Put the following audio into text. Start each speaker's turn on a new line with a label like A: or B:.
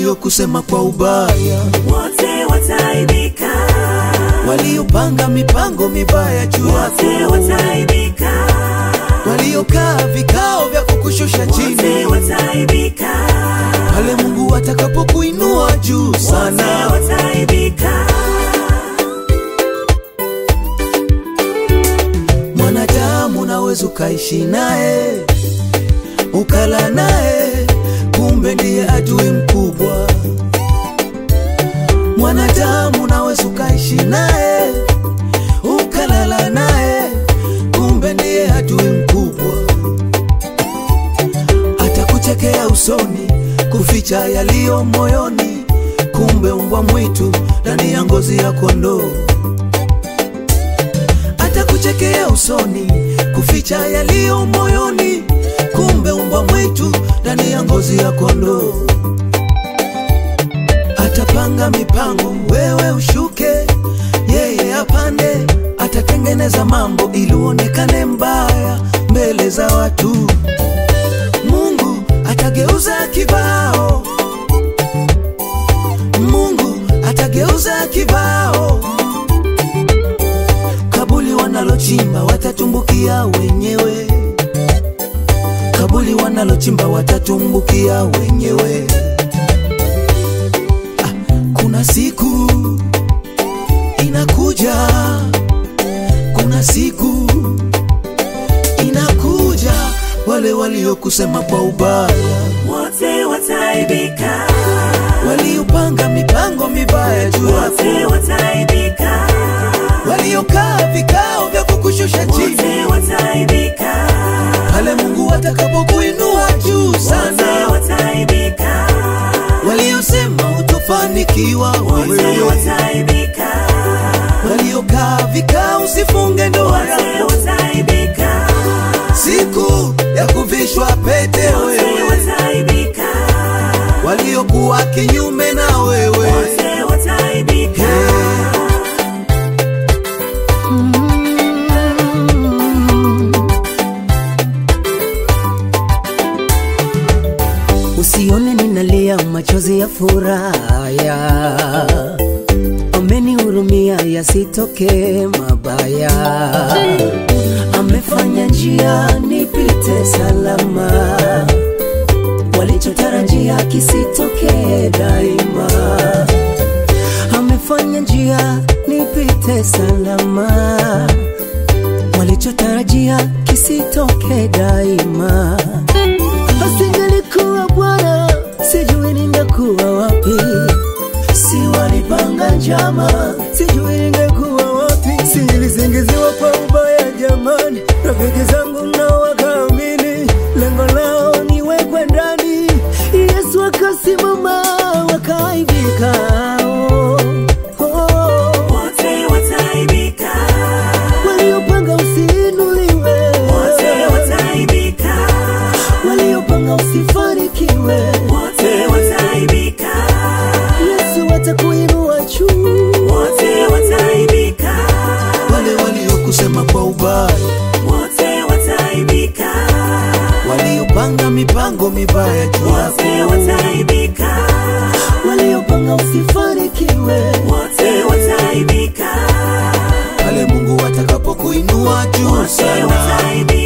A: waliokusema kwa ubaya,
B: wote wataibika,
A: waliopanga mipango mibaya juu
B: wote
A: yako,
B: wataibika,
A: waliokaa vikao vya kukushusha
B: wote
A: chini,
B: wataibika,
A: pale Mungu atakapokuinua juu
B: wote
A: sana.
B: wataibika,
A: Mwanadamu unaweza ukaishi naye ukala naye, kumbe ndiye adui mkubwa. Mwanadamu unaweza ukaishi naye ukalala naye, kumbe ndiye adui mkubwa. Atakuchekea usoni, kuficha yaliyo moyoni, kumbe umbwa mwitu ndani ya ngozi ya kondoo atakuchekea usoni, kuficha yaliyo moyoni, kumbe umbwa mwitu ndani ya ngozi ya kondoo. Atapanga mipango, wewe ushuke, yeye apande. Atatengeneza mambo ili uonekane mbaya mbele za watu. Mungu atageuza kibao, Mungu atageuza kibao kabuli wanalochimba watatumbukia wenyewe, kabuli wanalochimba watatumbukia wenyewe. Ah, kuna siku inakuja, kuna siku inakuja, wale waliokusema kwa ubaya,
B: wote wataibika,
A: waliopanga mipango mibaya juu yako,
B: wote wataibika,
A: waliokaa vikao vya kukushusha chini
B: wote wataibika,
A: pale Mungu atakapokuinua juu
B: wote
A: sana,
B: wataibika,
A: waliosema utofanikiwa
B: wote
A: wewe,
B: wataibika,
A: waliokaa vikao usifunge ndoa
B: wote
A: yako,
B: wataibika,
A: siku ya kuvishwa pete
B: wote
A: wewe,
B: wataibika,
A: waliokuwa kinyume na wewe
B: wote wataibika,
C: Usione ninalia machozi ya furaha, amenihurumia yasitoke mabaya, amefanya njia nipite salama, walichotarajia kisitoke daima, amefanya njia nipite salama, walichotarajia kisitoke daima asingelikuwa Bwana, sijui ningekuwa wapi. Si walipanga njama, sijui ningekuwa wapi. Si nilisingiziwa kwa ubaya jamani, rafiki zangu nao wakaamini, lengo lao niwekwe ndani. Yesu akasimama, wakaibika. Oh, oh.
B: wote wataibika,
C: Waliopanga usiinuliwe,
B: wote wataibika,
A: waliopanga usifanikiwe,
B: wote wataibika,
C: Yesu atakuinua juu.
B: wote wataibika,
A: wale waliokusema kwa ubaya,
B: wote wataibika,
A: waliopanga mipango mibaya juu
B: wote
A: yako,
B: wataibika,
A: waliopanga usifanikiwe,
B: wote wataibika,
A: pale Mungu atakapokuinua juu
B: wote
A: sana.
B: wataibika.